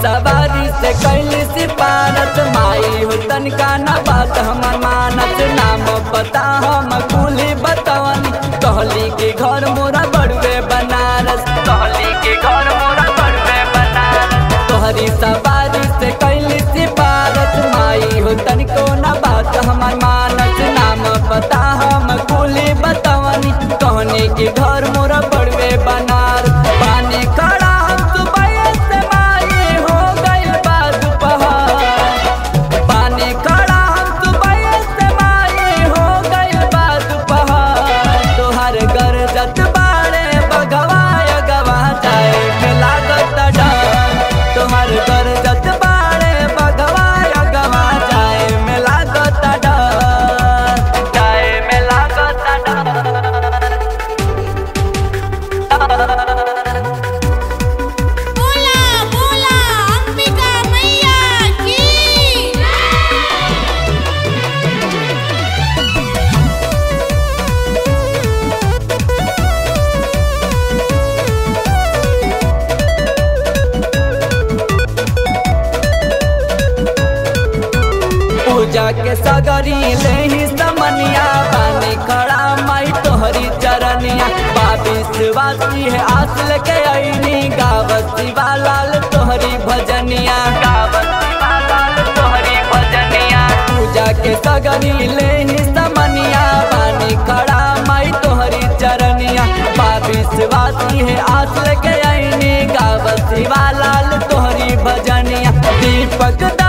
सवारी से कैली सिपारत माई हो तनिका न बात हमर मानत नाम पता हम कुली बतवन कहली के घर मोरा बड़ुए बनारस कहली के घर मोरा बड़ुए बनारस तोहरी सवारी से कैली सिपारत माई हो तनिको न बात हमर मानत नाम पता हम कुली बतवन कहनी के घर मोरा बड़ुए बनारस पानी खड़ा हम सुबह से माई हो गइल बा दोपहर पानी खड़ा हम सुबह से माई हो गइल बा दोपहर तोहर घर जत बाड़े बगवा गवा जाए के लागत डर तोहर घर जत बाड़े बगवा गवा जाए में लागत डर जाए में लागत बोला बोला अंबिका मैया की पूजा के सगरी ले ही समनिया बानी खड़ा माई तोहरी चरनिया बाबिस वासी है आस लेके आईनी गावत शिवालाल तोहरी भजनिया गावत शिवालाल तोहरी भजनिया पूजा के सगरी ले ही समनिया बानी खड़ा माई तोहरी चरनिया बाबिस वासी है आस लेके आईनी गावत शिवालाल तोहरी भजनिया दीपक